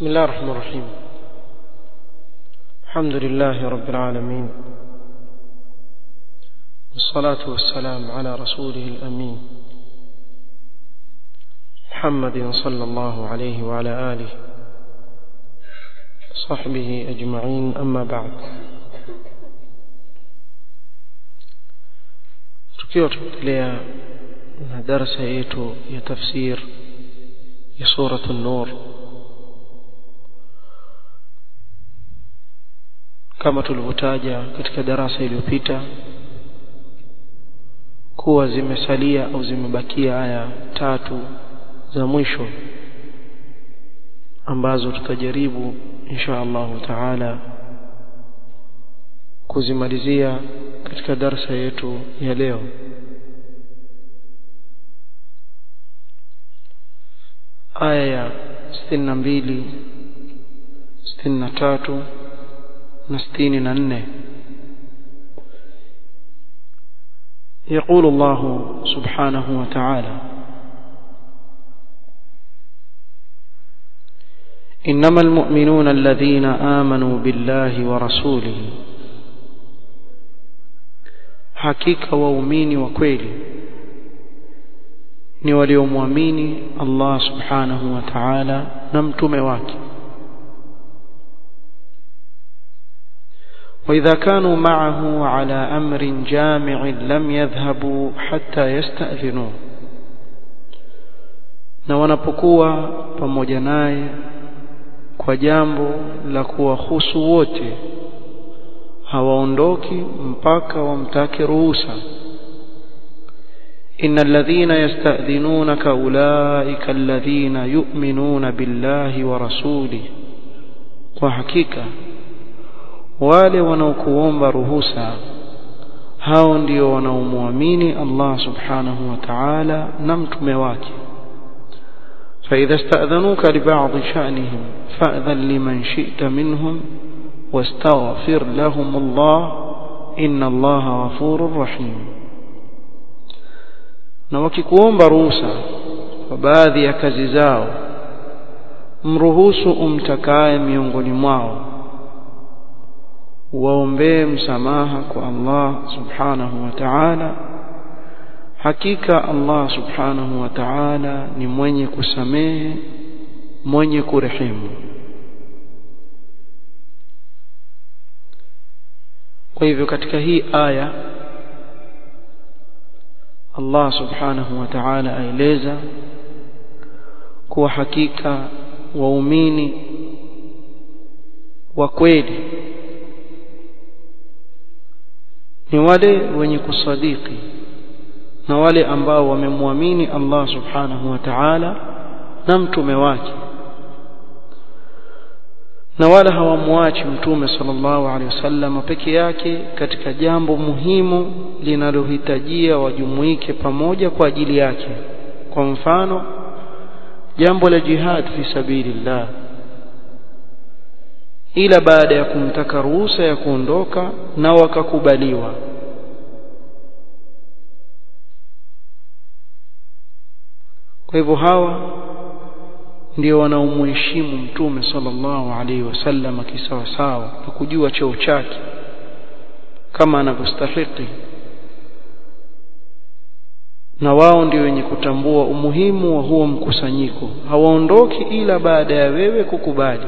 بسم الله الرحمن الرحيم الحمد لله رب العالمين والصلاة والسلام على رسوله الأمين محمد صلى الله عليه وعلى آله صحبه أجمعين أما بعد tukiwa tunaendelea na darasa yetu ya tafsir ya suratu nur kama tulivyotaja katika darasa iliyopita kuwa zimesalia au zimebakia aya tatu za mwisho ambazo tutajaribu insha Allahu taala kuzimalizia katika darsa yetu ya leo aya ya 62 63 na 64 يقول الله سبحانه وتعالى إنما المؤمنون الذين آمنوا بالله ورسوله hakika waumini wa kweli ni waliomwamini Allah subhanahu wa ta'ala na mtume wake وإذا كانوا معه على أمر جامع لم يذهبوا حتى يستأذنوه na wanapokuwa pamoja naye kwa jambo la kuwahusu wote hawaondoki mpaka wamtake ruhusa innal ladhina yasta'dhinunaka ulaika alladhina yu'minuna billahi wa rasulihi kwa hakika wale wanaokuomba ruhusa hao ndio wanaomwamini Allah subhanahu wa ta'ala na mtume wake فإذا استأذنوك لبعض شأنهم فأذن لمن شئت منهم واستغفر لهم الله إن الله غفور رحيم na wakikuomba ruhusa kwa baadhi ya kazi zao mruhusu umtakaye miongoni mwao waombee msamaha kwa Allah subhanahu wa ta'ala hakika Allah subhanahu wa ta'ala ni mwenye kusamehe mwenye kurehemu kwa hivyo katika hii aya Allah subhanahu wa ta'ala aeleza kuwa hakika waumini wa kweli ni wale wenye kusadiki na wale ambao wamemwamini Allah subhanahu wa ta'ala na mtume wake na wala hawamwachi mtume sallallahu alaihi wasallam peke yake katika jambo muhimu linalohitajia wajumuike pamoja kwa ajili yake kwa mfano jambo la jihad fi sabilillah ila baada ya kumtaka ruhusa ya kuondoka na wakakubaliwa kwa hivyo hawa ndio wanaomheshimu mtume sallallahu alaihi wasallam kisawa sawa na kujua cheo chake kama anavyostahili na wao ndio wenye kutambua umuhimu wa huo mkusanyiko hawaondoki ila baada ya wewe kukubali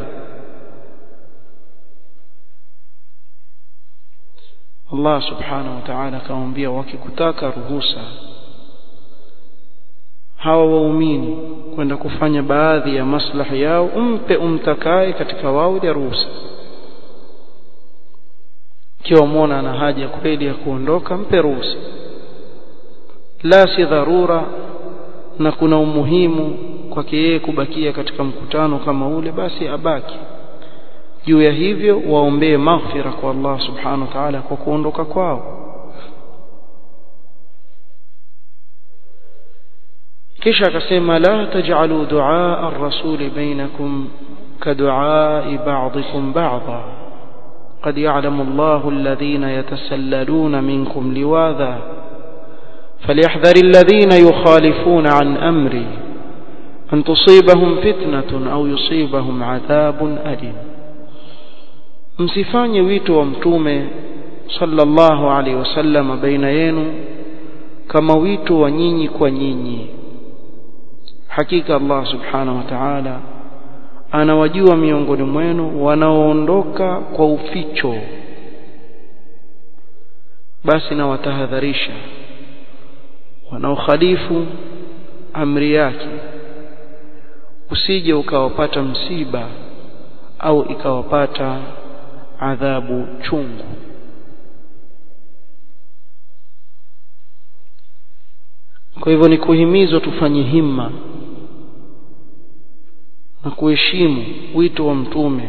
Allah subhanahu wa ta'ala akamwambia wakikutaka ruhusa hawa waumini kwenda kufanya baadhi ya maslahi yao umpe umtakaye katika wao ya ruhusa kiwa muona ana haja kweli ya kuondoka mpe ruhusa la si dharura na kuna umuhimu kwake yeye kubakia katika mkutano kama ule basi abaki juu ya hivyo waombee maghfira kwa Allah subhanahu wa ta'ala kwa kuondoka kwao kisha akasema la taj'alu du'a ar-rasul bainakum كدعاء بعضكم بعضا قد يعلم الله الذين يتسللون منكم لواذا فليحذر الذين يخالفون عن أمري an tusibahum fitnatun au yusibahum adhabun alim msifanye wito wa mtume sallallahu alaihi wasallam baina yenu kama wito wa nyinyi kwa nyinyi hakika Allah subhanahu wa ta'ala anawajua miongoni mwenu wanaoondoka kwa uficho basi na watahadharisha wanaokhalifu amri yake usije ukawapata msiba au ikawapata adhabu chungu kwa hivyo ni kuhimizwa tufanye himma na kuheshimu wito wa mtume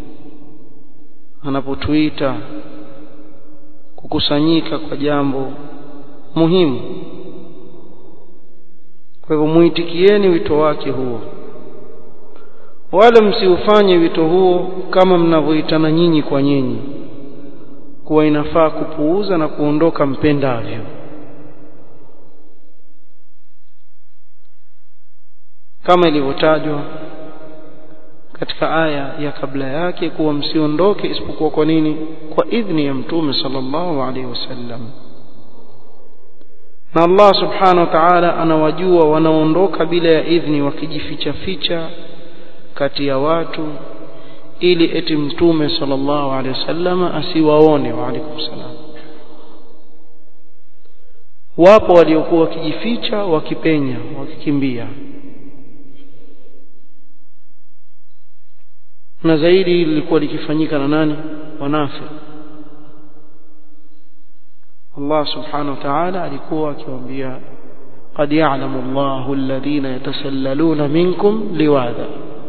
anapotuita kukusanyika kwa jambo muhimu kwa hivyo muitikieni wito wake huo wala msiufanye wito huo kama mnavyoitana nyinyi kwa nyinyi kuwa inafaa kupuuza na kuondoka mpendavyo kama ilivyotajwa katika aya ya kabla yake kuwa msiondoke isipokuwa kwa nini kwa idhni ya mtume sallallahu alaihi wasallam na Allah subhanahu wa ta'ala anawajua wanaondoka bila ya idhni wakijificha ficha kati ya watu ili eti mtume sallallahu alaihi wasallam asiwaone wa alaikum salam wapo waliokuwa wakijificha wakipenya wakikimbia na zaidi lilikuwa likifanyika na nani wanafiki Allah subhanahu wa ta'ala alikuwa akiwaambia قد يعلم الله الذين يتسللون منكم لواذا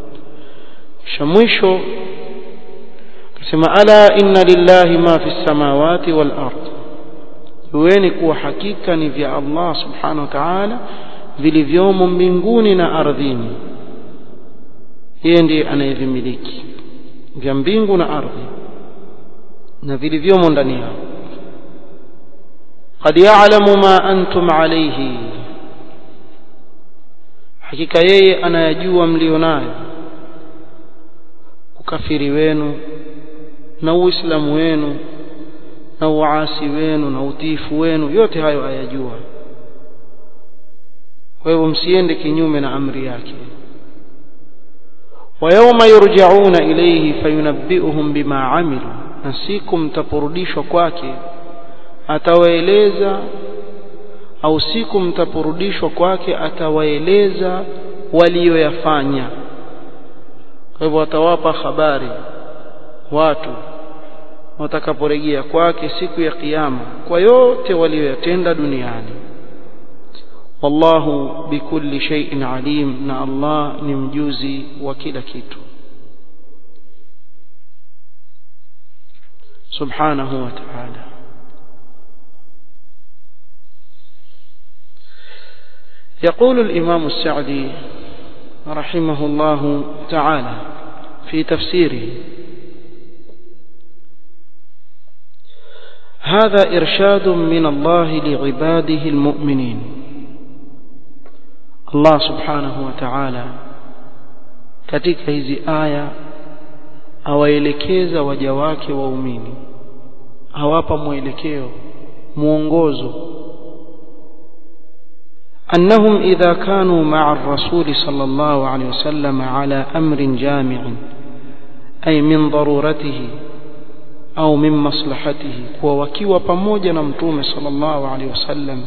شمشو كما ألا إن لله ما في السماوات والأرض yueni kuwa hakika ni vya Allah subhanahu wa ta'ala vilivyomo mbinguni na ardhini yeye ndiye anayevimiliki vya mbingu na ardhi na vilivyomo ndani yao qad ya'lamu ma antum alayhi hakika yeye anayajua mlionayo ukafiri wenu na uislamu wenu na uasi wenu na utiifu wenu yote hayo ayajua kwa hivyo msiende kinyume na amri yake ويوم يرجعون إليه فينبئهم بما عملوا نسيكم mtaporudishwa kwake atawaeleza au siku mtaporudishwa kwake atawaeleza walioyafanya kwa hivyo atawapa habari watu watakaporejea kwake siku ya kiyama kwa yote walioyatenda duniani wallahu bikulli shay'in alim na Allah ni mjuzi wa kila kitu subhanahu wa ta'ala يقول الإمام السعدي رحمه الله تعالى في تفسيره هذا إرشاد من الله لعباده المؤمنين Allah subhanahu wa ta'ala katika hizi aya awaelekeza waja wake waumini awapa mwelekeo mwongozo أنهم إذا كانوا مع الرسول صلى الله عليه وسلم على أمر جامع أي من ضرورته أو من مصلحته ووكيوا pamoja na mtume صلى الله عليه وسلم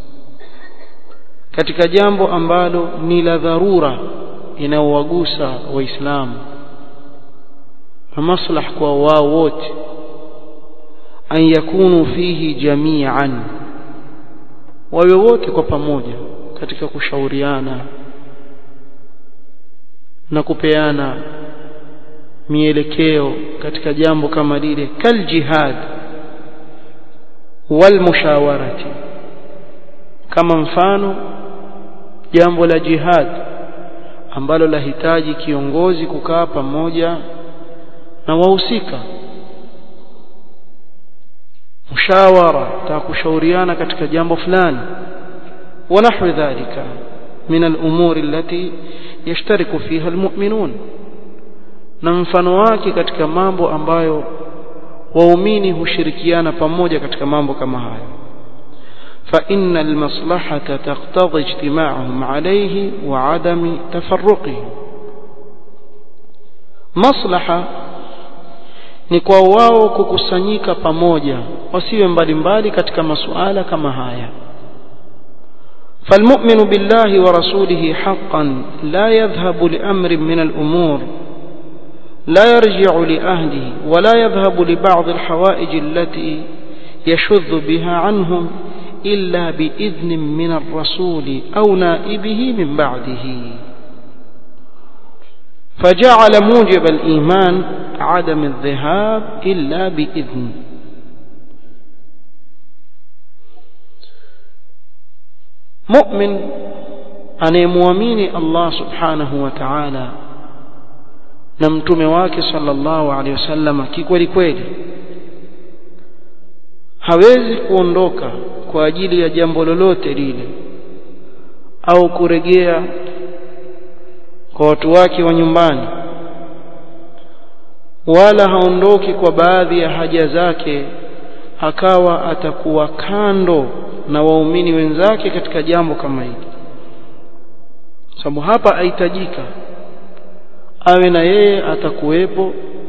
katika jambo ambalo ni la dharura inaowagusa waislamu na maslah kwa wao wote an yakunu fihi jami'an wawe wote kwa pamoja katika kushauriana na kupeana mielekeo katika jambo kama lile kal jihad wal mushawarati kama mfano jambo la jihad ambalo lahitaji kiongozi kukaa pamoja na wahusika mshawara ta kushauriana katika jambo fulani wa nahwi dhalika من الأمور التي يشترك فيها المؤمنون na mfano wake katika mambo ambayo waumini hushirikiana pamoja katika mambo kama hayo فإن المصلحة تقتضي اجتماعهم عليه وعدم تفرقهم maslaha ni kwa wao kukusanyika pamoja wasiwe mbalimbali katika masuala kama haya فالمؤمن بالله ورسوله حقا لا يذهب لأمر من الأمور لا يرجع لأهله ولا يذهب لبعض الحوائج التي يشذ بها عنهم إلا بإذن من الرسول أو نائبه من بعده فجعل موجب الإيمان عدم الذهاب إلا بإذن مؤمن anayemwamini Allah subhanahu wa ta'ala na mtume wake sallallahu alaihi wasallam kikweli kweli hawezi kuondoka kwa ajili ya jambo lolote lile au kuregea kwa watu wake wa nyumbani wala haondoki kwa baadhi ya haja zake akawa atakuwa kando na waumini wenzake katika jambo kama hili sababu hapa ahitajika awe na yeye atakuwepo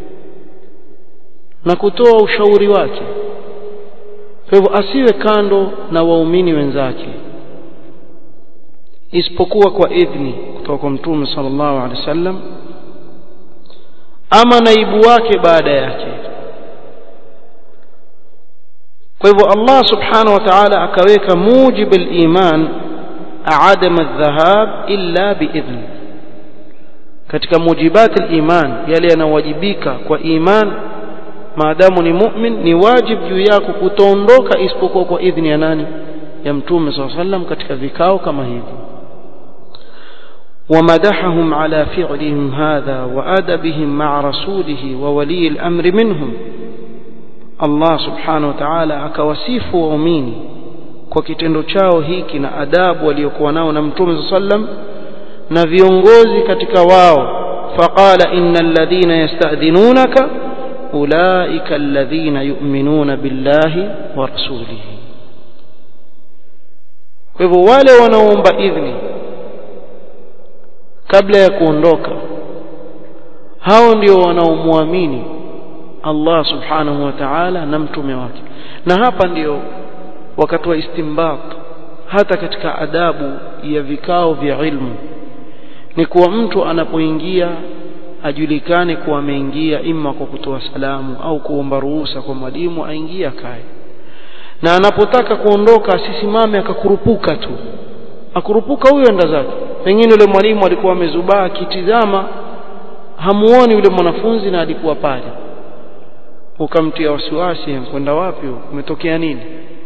na kutoa ushauri wake kwa hivyo asiwe kando na waumini wenzake isipokuwa kwa idhni kutoka kwa mtume sallallahu alaihi wasallam ama naibu wake baada yake kwa hivyo Allah subhanahu wa ta'ala akaweka mujib al-iman adam adh-dhahab illa biidhn katika mujibat al-iman yale yanawajibika kwa iman maadamu ni mu'min ni wajib juu yako kutoondoka isipokuwa kwa idhni ya nani ya mtume sallallahu alaihi wasallam katika vikao kama hivi ومدحهم على فعلهم هذا وأدبهم مع رسوله وولي الأمر منهم الله سبحانه وتعالى akawasifu waumini kwa kitendo chao hiki na adabu waliokuwa nao na mtume sallam na viongozi katika wao faqala innal ladhina yasta'dhinunaka ulaika alladhina yu'minuna billahi wa rasulihi kwa hivyo wale wanaoomba idhni kabla ya kuondoka hao ndio wanaomwamini Allah subhanahu wa ta'ala na mtume wake na hapa ndio wakati wa istimbat hata katika adabu ya vikao vya ilmu ni kuwa mtu anapoingia ajulikane kuwa ameingia ima kwa kutoa salamu au kuomba ruhusa kwa mwalimu aingie akae na anapotaka kuondoka asisimame akakurupuka tu akurupuka huyo enda zake pengine yule mwalimu alikuwa amezubaa akitizama hamuoni yule mwanafunzi na alikuwa pale ukamtia wasiwasi kwenda wapi umetokea nini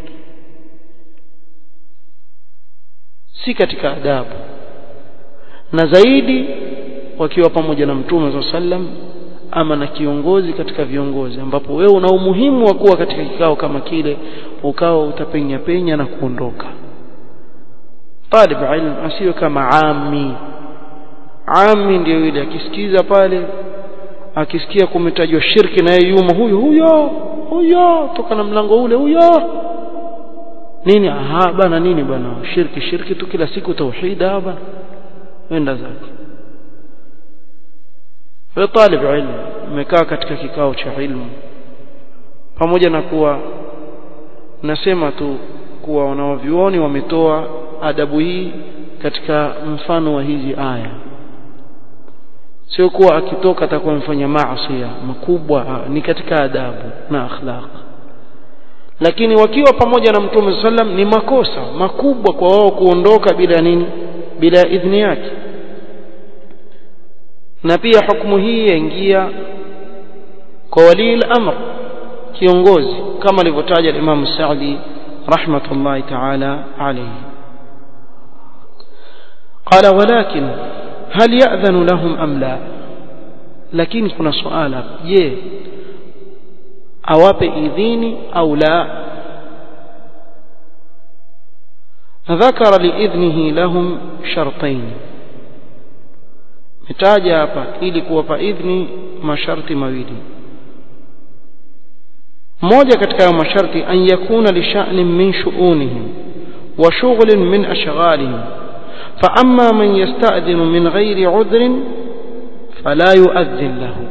si katika adabu na zaidi wakiwa pamoja na mtume sallam ama na kiongozi katika viongozi ambapo wewe una umuhimu wa kuwa katika kikao kama kile ukawa utapenya penya na kuondoka talib ilm asiwe kama ami ami ndio yule akisikiza pale akisikia kumetajwa shirki na yeye yumo huyo huyo huyo toka na mlango ule huyo nini aha bana nini bana shirki shirki tu kila siku tauhid hapa wenda zake wewe talib ilmu umekaa katika kikao cha ilmu pamoja na kuwa nasema tu kuwa wanawavyuoni wametoa adabu hii katika mfano wa hizi aya sio kuwa akitoka atakuwa amefanya maasi makubwa ni katika adabu na akhlaq lakini wakiwa pamoja na mtume sallam ni makosa makubwa kwa wao kuondoka bila nini bila idhni yake na pia hukumu hii yaingia kwa wali al-amr kiongozi kama alivyotaja Imam Sa'di rahmatullahi ta'ala alayhi قال ولكن هل يأذن لهم أم لا lakini kuna suala je awape idhini au la ذكر لإذنه لهم شرطين metaja hapa ili kuwapa idhni masharti mawili moja katika hayo masharti an yakuna li sha'nin min shu'unihim wa shughlin min ashghalihim fa amma man yasta'dhinu min ghairi 'udhrin fala yu'adhdhin lahu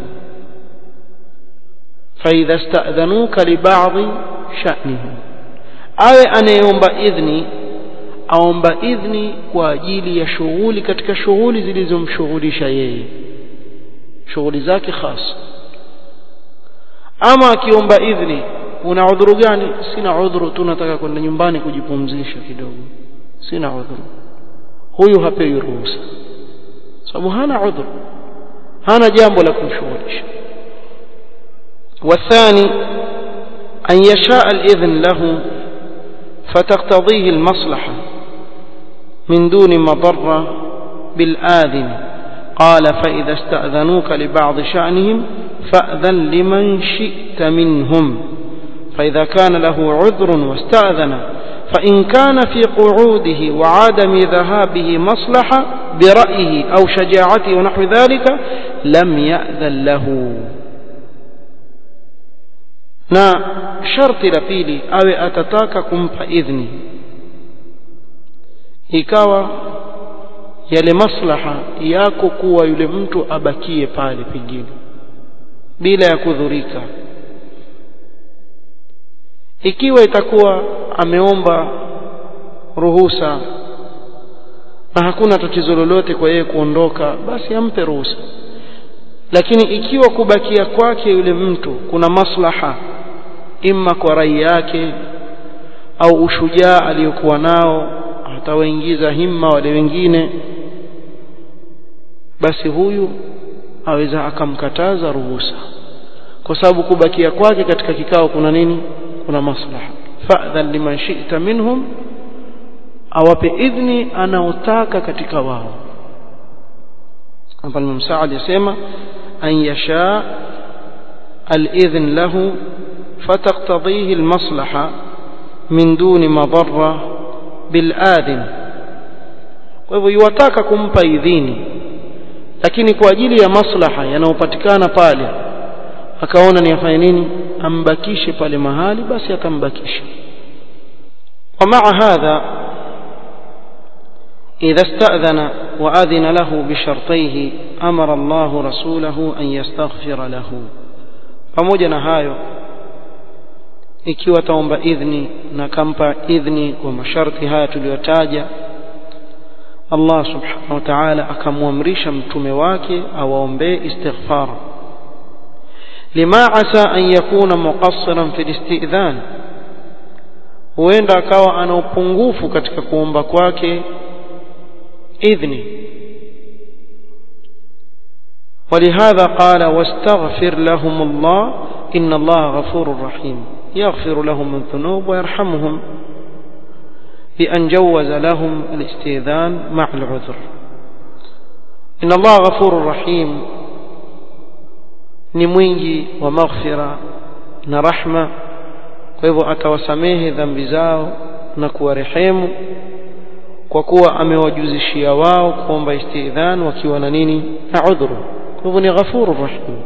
fa idha ista'dhanuka li ba'dhi sha'nihim awe anayeomba idhni aomba idhni kwa ajili ya shughuli katika shughuli zilizomshughulisha yeye shughuli zake khas ama akiomba idhni una udhuru gani sina udhuru tu nataka kwenda nyumbani kujipumzisha kidogo sina udhuru huyu hapewi ruhusa sababu hana udhuru hana jambo la kumshughulisha والثاني أن يشاء الإذن له فتقتضيه المصلحة من دون مضرة بالآذن قال فإذا استأذنوك لبعض شأنهم فأذن لمن شئت منهم فإذا كان له عذر واستأذن فإن كان في قعوده وعدم ذهابه مصلحة برأيه أو شجاعته ونحو ذلك لم يأذن له na sharti la pili awe atataka kumpa idhni ikawa yale maslaha yako kuwa yule mtu abakie pale pengine bila ya kudhurika ikiwa itakuwa ameomba ruhusa na hakuna tatizo lolote kwa yeye kuondoka basi ampe ruhusa lakini ikiwa kubakia kwake yule mtu kuna maslaha imma kwa rai yake au ushujaa aliyokuwa nao atawaingiza himma wale wengine basi huyu aweza akamkataza ruhusa kwa sababu kubakia kwake katika kikao kuna nini kuna maslaha fa'dhan liman shi'ta minhum awape idhni anaotaka katika wao hapa Imam Saad yasema an yasha al-idhn lahu فتقتضيه المصلحة من دون مضرة بالآذن kwa hivyo yuwataka kumpa idhini lakini kwa ajili ya maslaha yanayopatikana pale akaona ni afanye nini ambakishe pale mahali basi atambakisha ومع هذا إذا استأذن وأذن له بشرطيه أمر الله رسوله أن يستغفر له pamoja na hayo ikiwa taomba idhni na kampa idhni kwa masharti haya tuliyotaja Allah subhanahu wa ta'ala akamwamrisha mtume wake awaombee istighfar lima asa an yakuna muqassiran fi istidhan huenda akawa ana upungufu katika kuomba kwake idhni ولهذا قال واستغفر لهم الله إن الله غفور رحيم يغفر لهم الذنوب ويرحمهم بأن جوز لهم الاستئذان مع العذر إن الله غفور رحيم نموينجي ومغفرة نرحمة kwa hivyo atawasamehe dhambi zao na kuwarehemu kwa kuwa amewajuzishia wao kuomba istidhan wakiwa na nini na udhuru kwa hivyo ni ghafuru rahim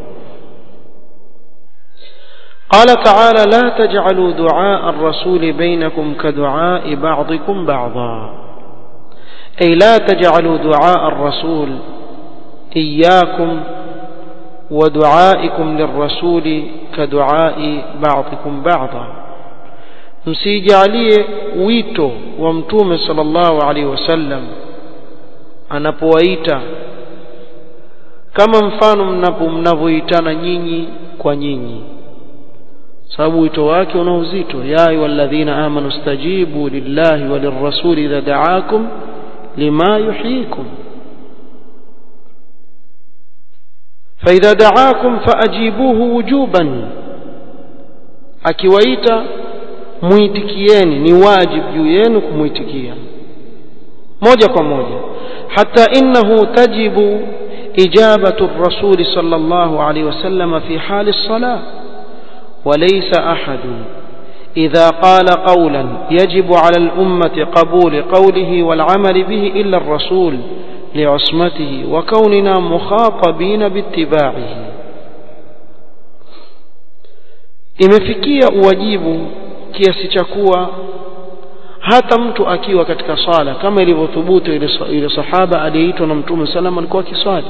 قال تعالى لا تجعلوا دعاء الرسول بينكم كدعاء بعضكم بعضا أي لا تجعلوا دعاء الرسول إياكم ودعائكم للرسول كدعاء بعضكم بعضا msijalie wito wa mtume sallallahu alaihi wasallam anapowaita kama mfano mnapo mnavyoitana nyinyi kwa nyinyi sababu wito wake una uzito ya ayyuhalladhina amanu stajibu lillahi walirrasuli idha da'akum lima yuhyikum فإذا دعاكم فأجيبوه وجوبا akiwaita muitikieni ni wajibu juu yenu kumuitikia moja kwa moja hata innahu tajibu ijabatu الرسول صلى الله عليه وسلم في حال الصلاة وليس أحد إذا قال قولا يجب على الأمة قبول قوله والعمل به إلا الرسول لعصمته وكوننا مخاطبين باتباعه imefikia uwajibu kiasi cha kuwa hata mtu akiwa katika swala kama ilivyothubutu ile sahaba aliyeitwa na mtume salama alikuwa akiswali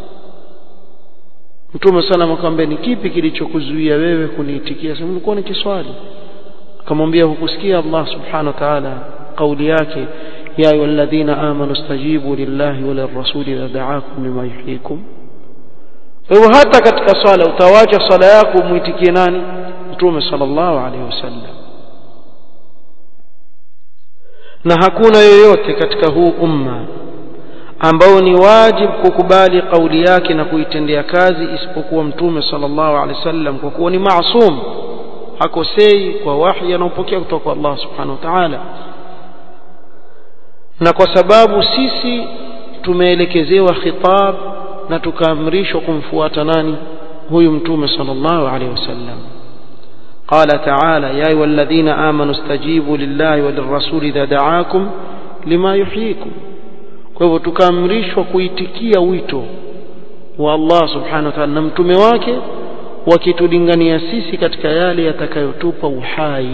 mtume salama akamwambia ni kipi kilichokuzuia wewe kuniitikia sema nilikuwa nikiswali akamwambia hukusikia Allah subhanahu wa ta'ala kauli yake ya ayyuhalladhina amanu stajibu lillahi wa lirrasuli idha da'akum lima yuhyikum kwa hivyo hata katika swala utawacha swala yako umuitikie nani mtume sallallahu alaihi wasallam na hakuna yoyote katika huu umma ambao ni wajibu kukubali kauli yake na kuitendea kazi isipokuwa mtume sallallahu alaihi wasallam kwa kuwa ni maasum hakosei kwa wahi anaopokea kutoka kwa Allah subhanahu wa ta'ala na kwa sababu sisi tumeelekezewa khitab na tukaamrishwa kumfuata nani huyu mtume sallallahu alaihi wasallam قال تعالى يا أيها الذين آمنوا استجيبوا لله وللرسول إذا دعاكم لما يحييكم kwa hivyo tukaamrishwa kuitikia wito wa Allah subhanahu wa ta'ala na mtume wake wakitulingania sisi katika yale yatakayotupa uhai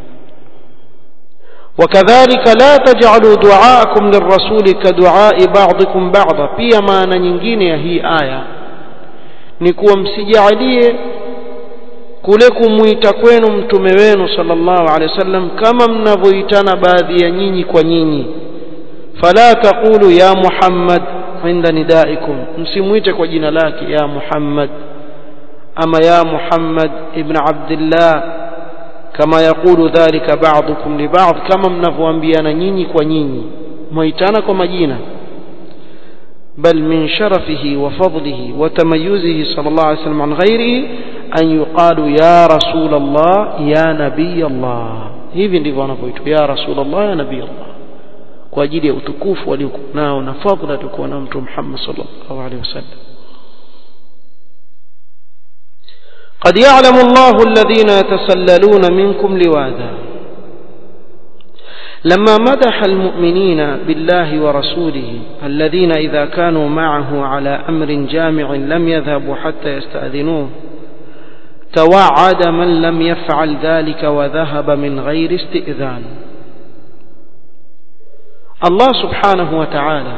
وكذلك لا تجعلوا دعاءكم للرسول كدعاء بعضكم بعضا pia maana nyingine ya hii aya ni kuwa msijalie kule kumuita kwenu mtume wenu sallallahu alaihi wasallam kama mnavyoitana baadhi ya nyinyi kwa nyinyi fala taqulu ya muhammad inda nidaikum msimuite kwa jina lake ya muhammad ama ya muhammad ibn abdillah kama yakulu dhalika ba'dukum li ba'd kama mnavyoambiana nyinyi kwa nyinyi mwaitana kwa majina بل من شرفه وفضله وتميزه صلى الله عليه وسلم عن غيره أن يقال يا رسول الله يا نبي الله hivi ndivyo wanavyoitwa ya rasulullah ya nabii allah kwa ajili ya utukufu waliokuwa nao na fadhila aliokuwa nao mtume Muhammad sallallahu alaihi wasallam قد يعلم الله الذين يتسللون منكم لواذا لما مدح المؤمنين بالله ورسوله الذين إذا كانوا معه على أمر جامع لم يذهبوا حتى يستأذنوه توعد من لم يفعل ذلك وذهب من غير استئذان الله سبحانه وتعالى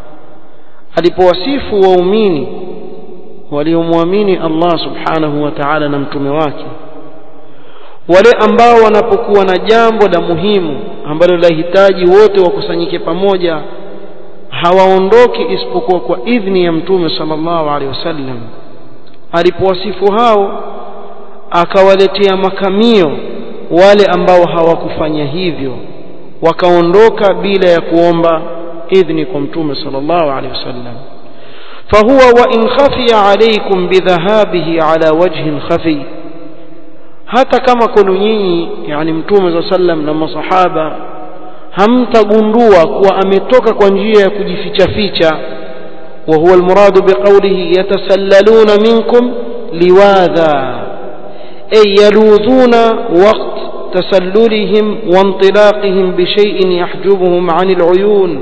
alipowasifu waumini waliomwamini Allah subhanahu wa ta'ala na mtume wake wale ambao wanapokuwa na jambo la muhimu ambalo lahitaji wote wakusanyike pamoja hawaondoki isipokuwa kwa idhni ya mtume sallallahu alaihi wasallam alipowasifu hao akawaletea makamio wale ambao hawakufanya hivyo wakaondoka bila ya kuomba idhni kwa mtume sallallahu alaihi wasallam فهو وإن خفي عليكم بذهابه على وجه خفي hata kama kwenu nyinyi yani mtume za sallam na masahaba hamtagundua kuwa ametoka kwa njia ya kujificha ficha wa huwa almuradu biqawlihi yatasallaluna minkum liwadha ay yaludhuna waqt tasallulihim wa intilaqihim bi shay'in yahjubuhum 'anil 'uyun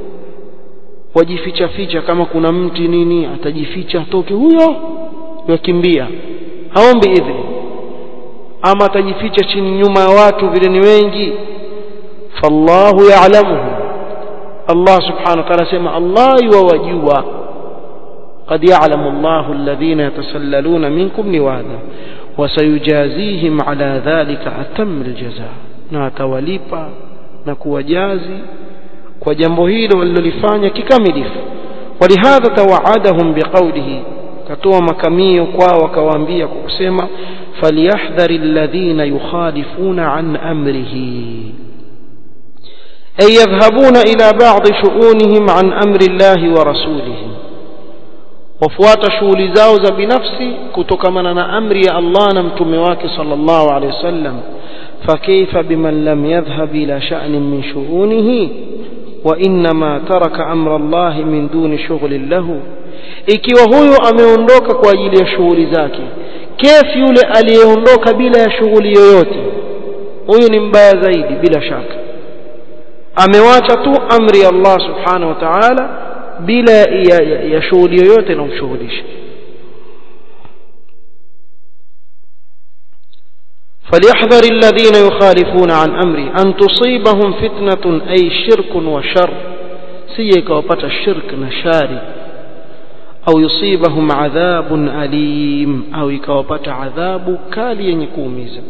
wajificha ficha kama kuna mti nini atajificha atoke huyo yakimbia haombi idhini ama atajificha chini nyuma ya watu vile ni wengi fallahu ya'lamuhu Allah subhanahu wa ta'ala sema Allah yuwajua قد يعلم الله الذين يتسللون منكم لواذا وسيجازيهم على ذلك أتم الجزاء na atawalipa na kuwajazi kwa jambo hilo walilolifanya kikamilifu walihadha tawaadahum biqaulihi katoa makamio kwao akawaambia kwa kusema falyahdhari alladhina yukhalifuna an amrihi ay yadhhabuna ila ba'd shu'unihim an amri Allahi wa rasulihi wafuata shughuli zao za binafsi kutokamana na amri ya Allah na mtume wake sallallahu alaihi wasallam فكيف بمن لم يذهب إلى شأن من شؤونه وإنما ترك أمر الله من دون شغل له ikiwa huyo ameondoka kwa ajili ya shughuli zake kefu yule aliyeondoka bila ya shughuli yoyote huyu ni mbaya zaidi bila shaka amewacha tu amri ya Allah subhanahu wa ta'ala bila ya, ya, ya shughuli yoyote inayomshughulisha فليحذر الذين يخالفون عن أمري أن تصيبهم فتنة أي شرك وشر سيك وبت الشرك نشاري أو يصيبهم عذاب أليم أو يكوبت عذاب كالي يكوميزا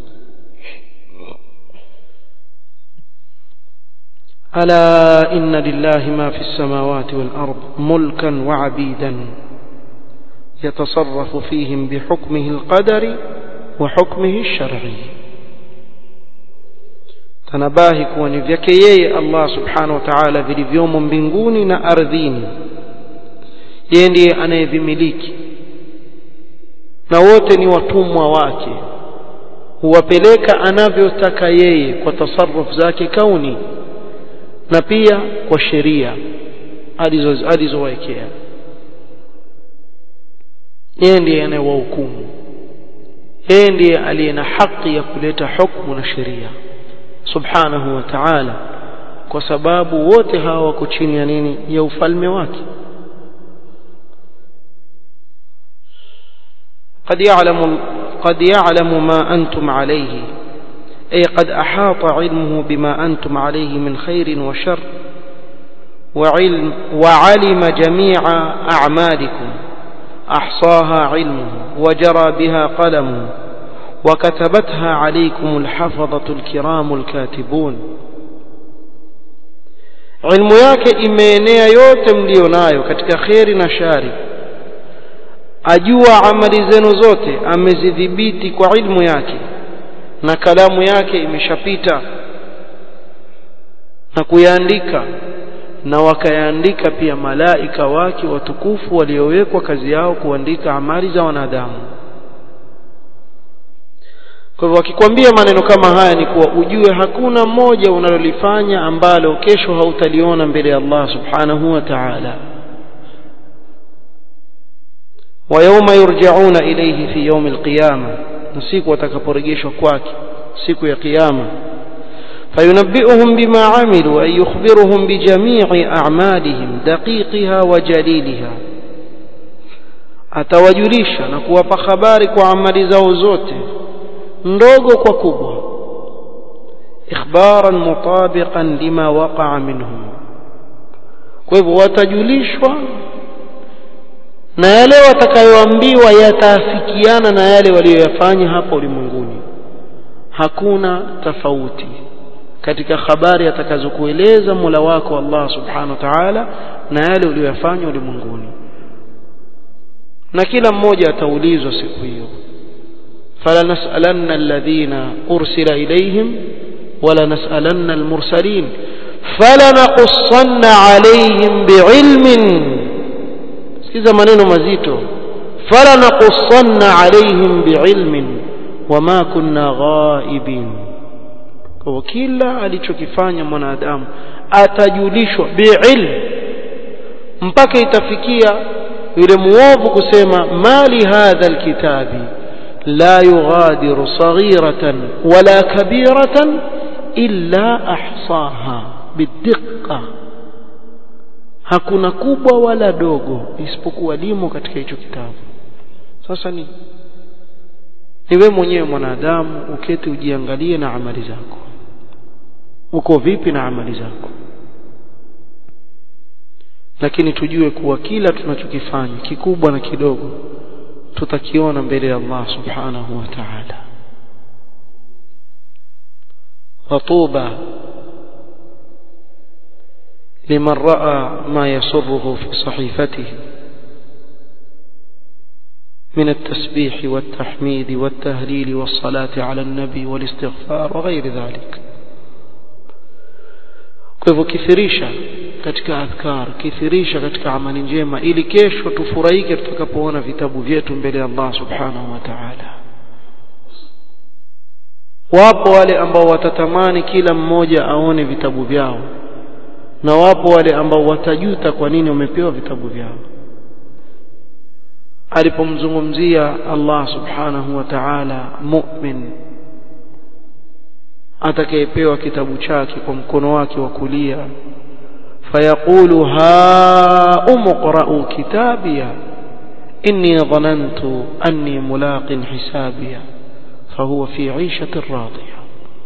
ألا إن لله ما في السماوات والأرض ملكا وعبيدا يتصرف فيهم بحكمه القدر وحكمه الشرعي tanabahi kuwa ni vyake yeye Allah subhanahu wa ta'ala vilivyomo mbinguni na ardhini yeye ndiye anayevimiliki na wote ni watumwa wake huwapeleka anavyotaka yeye kwa tasarruf zake kauni na pia kwa sheria alizowekea yeye ndiye anayewahukumu yeye ndiye aliye na haki ya kuleta hukumu na sheria subhanahu wa ta'ala kwa sababu wote hawa wako chini ya nini ya ufalme wake قد يعلم قد يعلم ما أنتم عليه أي قد أحاط علمه بما أنتم عليه من خير وشر وعلم وعلم جميع أعمالكم أحصاها علمه وجرى بها قلمه وكتبتها عليكم الحفظة الكرام الكاتبون علم yake imeenea yote mlionayo katika kheri na shari ajua amali zenu zote amezidhibiti kwa ilmu yake na kalamu yake imeshapita na kuyaandika na wakayaandika pia malaika wake watukufu waliowekwa kazi yao kuandika amali za wanadamu kwa hivyo wakikwambia maneno kama haya ni kuwa ujue hakuna moja unalolifanya ambalo kesho hautaliona mbele ya Allah subhanahu wa ta'ala ويوم يرجعون إليه في يوم القيامة نسيك وتكبرجيش كواك سيك يا قيامة فينبئهم بما عملوا أي يخبرهم بجميع أعمالهم دقيقها وجليلها atawajulisha na kuwapa habari kwa amali zao zote ndogo kwa kubwa ikhbaran mutabiqan lima waqa'a minhum kwa hivyo watajulishwa na yale watakayoambiwa yataafikiana na yale waliyoyafanya hapa ulimwenguni hakuna tofauti katika habari atakazokueleza Mola wako Allah Subhanahu wa Ta'ala na yale uliyoyafanya ulimwenguni na kila mmoja ataulizwa siku hiyo فلنسألن الذين أرسل إليهم ولنسألن المرسلين فلنقصن عليهم بعلم sikiza maneno mazito falanaqussanna alaihim biilmin wama kunna ghaibin kwa kila alichokifanya mwanadamu atajulishwa biilm mpaka itafikia yule muovu kusema mali hadha alkitabi la yughadiru saghiratan wala kabiratan illa ahsaha bidiqqa hakuna kubwa wala dogo isipokuwa limo katika hicho kitabu sasa ni ni wewe mwenyewe mwanadamu uketi ujiangalie na amali zako uko vipi na amali zako lakini tujue kuwa kila tunachokifanya kikubwa na kidogo tutakiona mbele ya Allah subhanahu wa ta'ala watuba لمن رأى ما يسره في صحيفته من التسبيح والتحميد والتهليل والصلاة على النبي والاستغفار وغير ذلك kwa hivyo kithirisha katika adhkar kithirisha katika amali njema ili kesho tufurahike tutakapoona vitabu vyetu mbele ya Allah subhanahu wa ta'ala wapo wale ambao watatamani kila mmoja aone vitabu vyao na wapo wale ambao watajuta kwa nini wamepewa vitabu vyao alipomzungumzia Allah subhanahu wa ta'ala mu'min atakayepewa kitabu chake kwa mkono wake wa kulia fayaqulu ha umqra'u kitabiya inni dhanantu anni mulaqin hisabiya fahuwa fi 'ishatin radiyah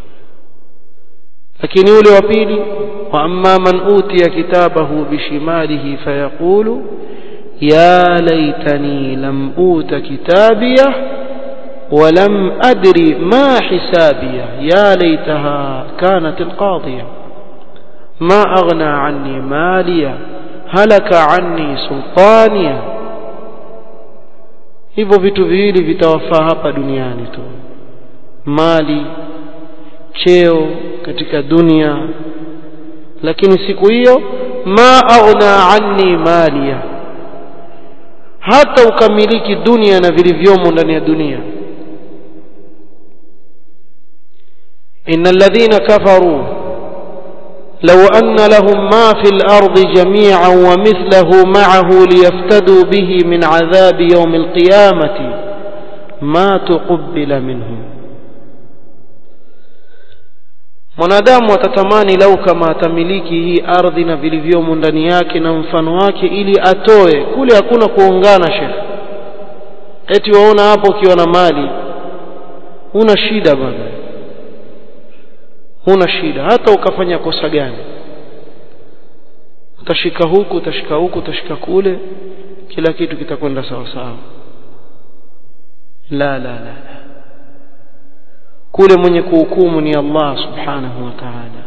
lakini yule wa pili wa amma man utiya kitabahu bishimalihi fayaqulu ya laitani lam uta kitabiyah ولم أدري ما حسابيه يا ليتها كانت القاضية ما أغنى عني مالية هلك عني سلطانية hivyo vitu viwili vitawafaa hapa duniani tu mali cheo katika dunia lakini siku hiyo ma aghna anni maliya hata ukamiliki dunia na vilivyomo ndani ya dunia إن الذين كفروا لو أن لهم ما في الأرض جميعا ومثله معه ليفتدوا به من عذاب يوم القيامة ما تقبل منهم mwanadamu atatamani lau kama atamiliki hii ardhi na vilivyomo ndani yake na mfano wake ili atoe kule hakuna kuungana shekh eti waona hapo ukiwa na mali huna shida bana huna shida hata ukafanya kosa gani utashika huku utashika huku utashika kule kila kitu kitakwenda sawa sawa la la la la kule mwenye kuhukumu ni Allah subhanahu wa ta'ala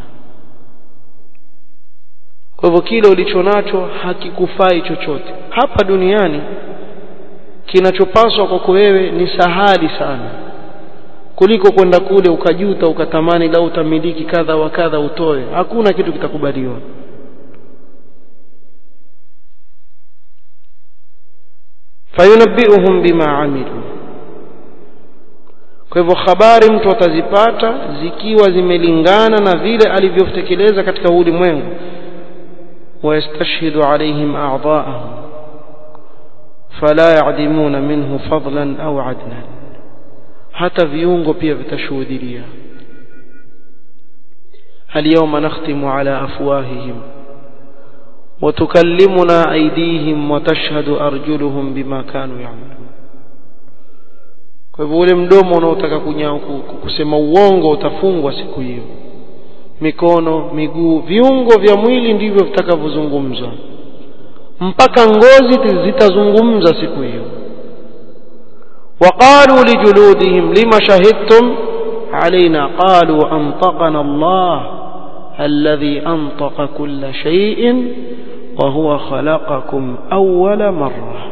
kwa hivyo kile ulicho nacho hakikufai chochote hapa duniani kinachopaswa kwako wewe ni sahali sana kuliko kwenda kule ukajuta ukatamani lau utamiliki kadha wa kadha utoe hakuna kitu kitakubaliwa fayunabbiuhum bima amilu kwa hivyo habari mtu atazipata zikiwa zimelingana na vile alivyotekeleza katika ulimwengu ويستشهد عليهم أعضاءهم فلا يعدمون منه فضلا أو عدلا hata viungo pia vitashuhudia اليوم نختم على أفواههم وتكلمنا أيديهم وتشهد أرجلهم بما كانوا يعملون kwa hivyo ule mdomo unaotaka kusema uongo utafungwa siku hiyo mikono miguu viungo vya mwili ndivyo vitakavyozungumzwa mpaka ngozi zitazungumza siku hiyo وقالوا لجلودهم لما شهدتم علينا قالوا أنطقنا الله الذي أنطق كل شيء وهو خلقكم أول مرة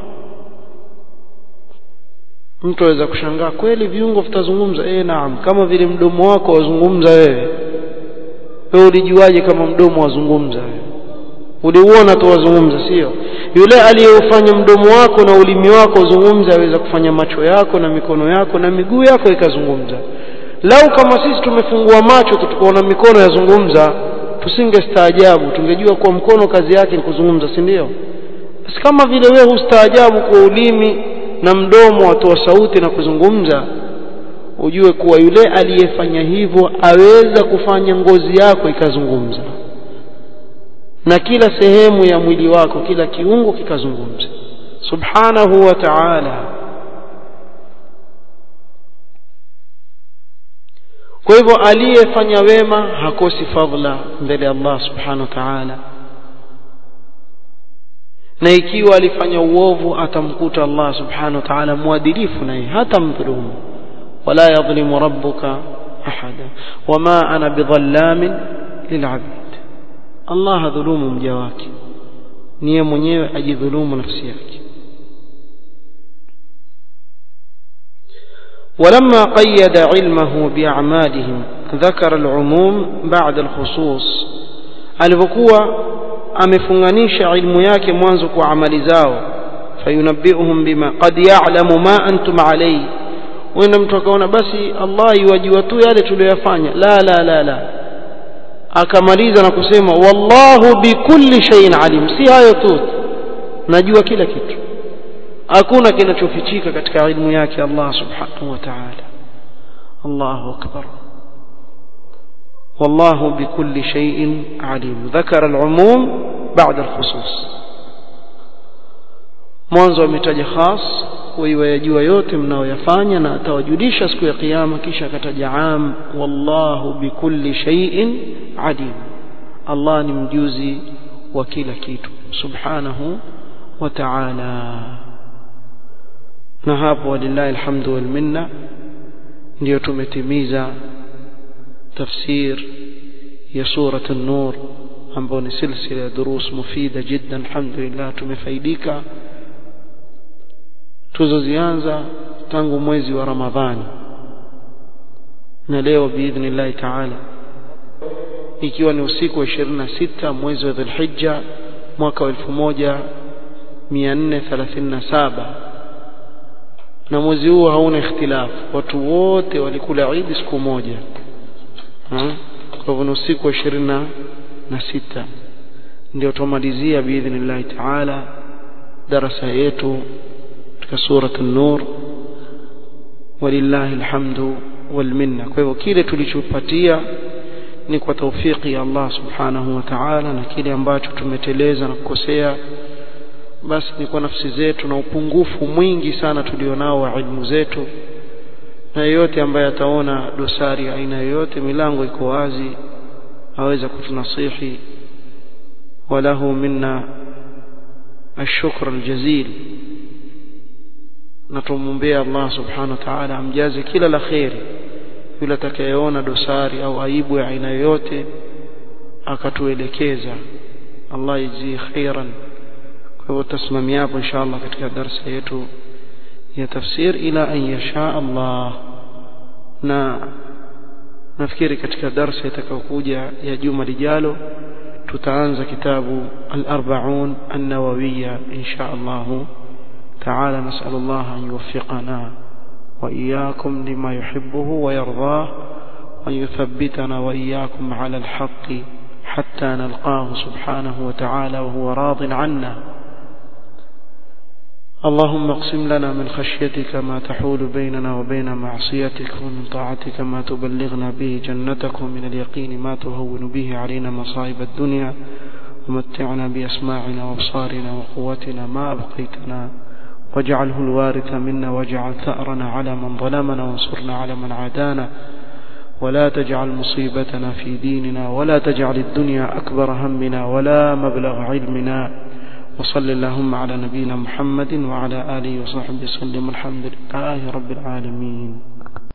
mtu aweza kushangaa kweli viungo vitazungumza eh naam kama vile mdomo wako wazungumza wewe wewe ulijuaje kama mdomo wazungumza wewe uliuona tu wazungumza sio yule aliyeufanya mdomo wako na ulimi wako uzungumza aweza kufanya macho yako na mikono yako na miguu yako ikazungumza lau kama sisi tumefungua macho tukaona mikono yazungumza tusingestaajabu tungejua kuwa mkono kazi yake ni kuzungumza si ndio basi kama vile wewe hustaajabu kwa ulimi na mdomo watoa sauti na kuzungumza ujue kuwa yule aliyefanya hivyo aweza kufanya ngozi yako ikazungumza na kila sehemu ya mwili wako kila kiungo kikazungumza subhanahu wa ta'ala kwa hivyo aliyefanya wema hakosi fadhila mbele ya Allah subhanahu wa ta'ala na ikiwa alifanya uovu atamkuta Allah subhanahu wa ta'ala mwadilifu naye hata mdhulumu wala yadhlimu rabbuka ahada wama ana bidhallamin lil'abid Allah hadhulumu mja wake niye mwenyewe ajidhulumu nafsi yake ولما قيد علمه بأعمالهم ذكر العموم بعد الخصوص alivyokuwa amefunganisha ilmu yake mwanzo kwa amali zao fayunabbiuhum bima qad ya'lamu ma antum alayhi wenda mtu akaona basi Allah yuwajua tu yale tuliyoyafanya la la la la akamaliza na kusema wallahu bikulli shay'in alim si hayo tu najua kila kitu hakuna kinachofichika katika ilmu yake Allah subhanahu wa ta'ala Allahu akbar والله بكل شيء عليم ذكر العموم بعد الخصوص mwanzo ametaja khas wewe yajua yote mnaoyafanya na atawajulisha siku ya kiyama kisha akataja am wallahu bikulli shay'in alim Allah ni mjuzi wa kila kitu subhanahu wa ta'ala na hapo walillahi alhamdu wal minna ndio tumetimiza tafsir ya surat an-nur ambayo ni silsila ya durus mufida jiddan alhamdulillah tumefaidika tuzozianza tangu mwezi wa ramadhani na leo biidhnillahi taala ikiwa ni usiku wa 26 mwezi wa dhulhijja mwaka wa 1437 na mwezi huu hauna ikhtilafu watu wote walikula idi siku moja kwa hivyo ni usiku wa 26 ndio tumalizia biidhnillahi taala darasa yetu katika surat an-nur walillahi alhamdu wal minna kwa hivyo kile tulichopatia ni kwa taufiki ya Allah subhanahu wa ta'ala na kile ambacho tumeteleza na kukosea basi ni kwa nafsi zetu na upungufu mwingi sana tulionao wa ilmu zetu na yeyote ambaye ataona dosari aina yoyote milango iko wazi aweza kutunasihi walahu minna الشكر الجزيل na tumwombea Allah subhanahu wa ta'ala amjaze kila la kheri yule atakayeona dosari au aibu ya aina yoyote akatuelekeza Allah yajzi khairan kwa hivyo tasimamia hapo inshallah katika darasa yetu ya tafsir ila an yasha Allah na nafikiri katika darasa itakayokuja ya juma lijalo tutaanza kitabu al-arba'un an-nawawiyya insha Allah تعالى نسأل الله أن يوفقنا وإياكم لما يحبه ويرضاه وأن يثبتنا وإياكم على الحق حتى نلقاه سبحانه وتعالى وهو راض عنا اللهم اقسم لنا من خشيتك ما تحول بيننا وبين معصيتك ومن طاعتك ما تبلغنا به جنتك ومن اليقين ما تهون به علينا مصائب الدنيا ومتعنا بأسماعنا وابصارنا وقوتنا ما أبقيتنا واجعله الوارث منا واجعل ثأرنا على من ظلمنا وانصرنا على من عادانا ولا تجعل مصيبتنا في ديننا ولا تجعل الدنيا أكبر همنا ولا مبلغ علمنا وصل اللهم على نبينا محمد وعلى آله وصحبه وسلم الحمد لله رب العالمين